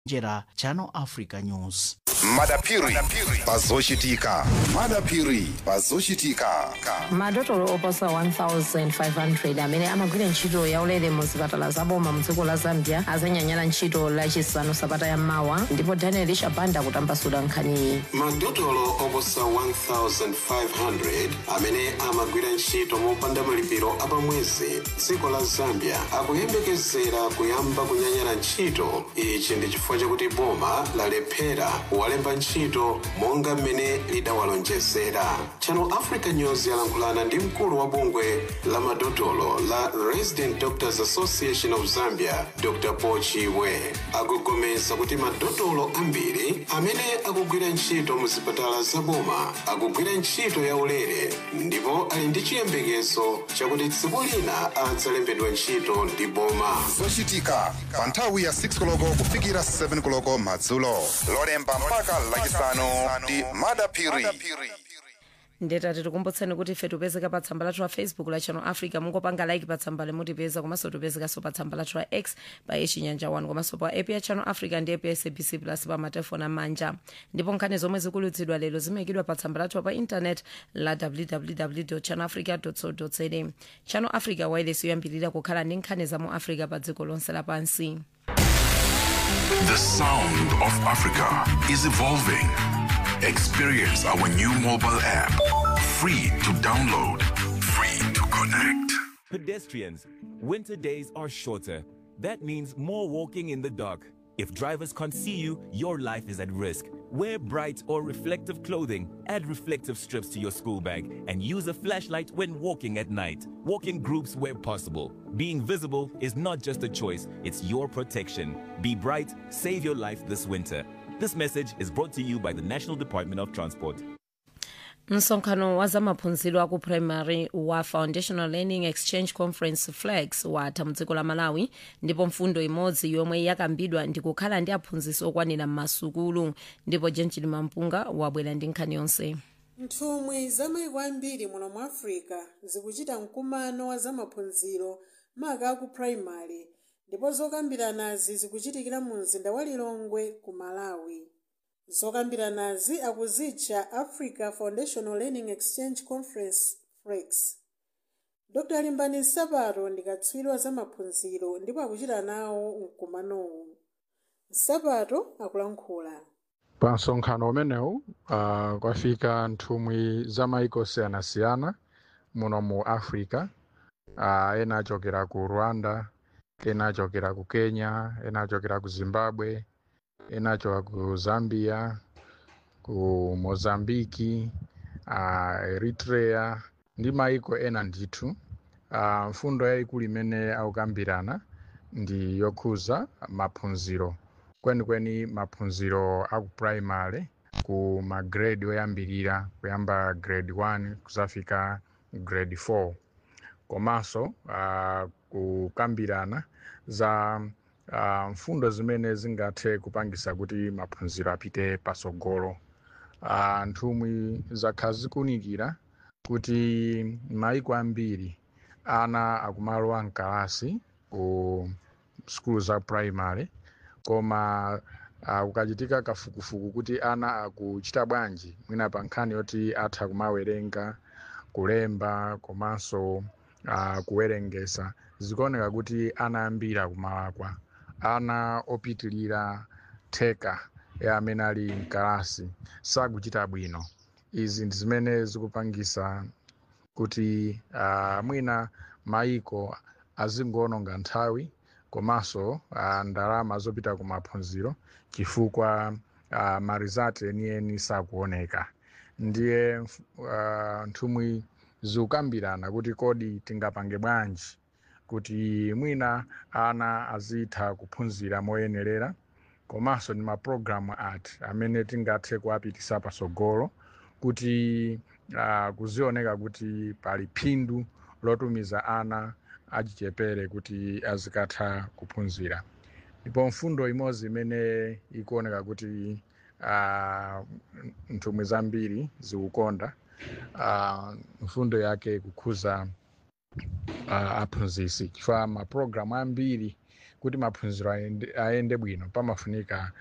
njera channel africa news madapiri pazochitika madapiri pazochitika madotolo oposa 1500 amene amagwira ntchito yaulere mu zipatala zaboma mu dziko la zambia azanyanyala ntchito lachisanu sabata yammawa ndipo daniel shabanda kutambasula nkhaniyi madotolo oposa 1500 amene amagwira ntchito mopanda malipiro apamwezi dziko la zambia akuyembekezera kuyamba kunyanyala ntchito ichi ndi chifukwa chakuti boma lalephera kuwalemba ntchito monga mmene lidawalonjezera channel africa news yalankhulana ndi mkulu wa bungwe la madotolo la resident doctors association of zambia dr pochiwe akugomeza kuti madotolo ambiri amene akugwira ntchito mu zipatala zaboma akugwira ntchito yaulere ndipo ali ndi chiyembekezo chakuti tsiku lina adzalembedwa ntchito ndi boma zochitika pa nthawi ya 6 koloko kufikira 7 koloko madzulo lolemba mpaka lachisanu ndi madapiri ndetati tikumbutseni kuti ife tipezeka pa tsamba lathu la facebook la channel africa mungopanga like pa tsamba limutipeza komanso tipezekanso pa tsamba lathu la x pa yechinyanja 1 komanso pa app ya channel africa ndi app ya sabc plus pa matelefoni amanja ndipo nkhani zomwe zikulutsidwa lero zimayikidwa pa tsamba lathu pa intanet la www channel africa co za channel africa wireless yoyambirira kukhala ndi nkhani za mu africa pa dziko lonse lapansi The sound of Africa is evolving. Experience our new mobile app. Free to download, free to connect. Pedestrians, winter days are shorter. That means more walking in the dark. If drivers can't see you, your life is at risk. Wear bright or reflective clothing, add reflective strips to your school bag, and use a flashlight when walking at night. Walk in groups where possible. Being visible is not just a choice, it's your protection. Be bright, save your life this winter. This message is brought to you by the National Department of Transport. msonkhano wa zamaphunziro aku primary wa foundational learning exchange conference flex watha mdziko la malawi ndipo mfundo imodzi yomwe yakambidwa ndi kukhala ndi aphunzitsi okwanira m'masukulu ndipo jenjini mampunga wabwera ndi nkhani yonse nthumwi za maiko ambiri muno mu africa zikuchita mkumano wa zamaphunziro maka aku primary ndipo zokambiranazi zikuchitikira mu mzinda wa lilongwe ku malawi zokambiranazi akuzitcha africa foundational learning exchange conference flex dr limbani sapato ndi katswiri wa zamaphunziro ndipo akuchita nawo mkumanowu sapato akulankhula pa msonkhano umenewu uh, kwafika nthumwi za maiko osiyanasiyana muno mu africa uh, ena achokera ku rwanda ena achokera ku kenya ena achokera ku zimbabwe ena achokera ku zambia ku mozambiki uh, eritrea ndi maiko ena ndithu uh, mfundo yayikulu imene akukambirana ndi yokhuza maphunziro kwenikweni maphunziro aku primary ku magrade oyambirira kuyamba grade 1 kuzafika grade 4 komanso uh, kukambirana za uh, mfundo zimene zingathe kupangisa kuti maphunziro apite pasogolo uh, nthumwi zakhala zikunikira kuti maiko ambiri ana akumalowa mkalasi ku skulu za primary koma uh, kukachitika kafukufuku kuti ana akuchita bwanji mwina pa nkhani yoti atha kumawerenga kulemba komanso uh, kuwerengesa zikuoneka kuti ana ambiri akumalakwa ana opitilira theka ya amene ali mkalasi sakuchita bwino izi ndi zimene zikupangisa kuti uh, mwina maiko azingoononga nthawi komanso uh, ndalama zopita ku maphunziro chifukwa uh, marizati enieni sakuoneka ndiye uh, nthumwi zikukambirana kuti kodi tingapange bwanji kuti mwina ana azitha kuphunzira moyenerera komanso ndi mapulogalamu ati amene tingathe kuapitisa pasogolo kuti uh, kuzioneka kuti pali phindu lotumiza ana achichepere kuti azikatha kuphunzira ndipo mfundo imodzi imene ikuoneka kuti uh, nthumwi zambiri zikukonda uh, mfundo yake kukhuza uh, aphunzisi chifukwa mapulogalamu ambiri kuti maphunziro ayende, ayende bwino pamafunika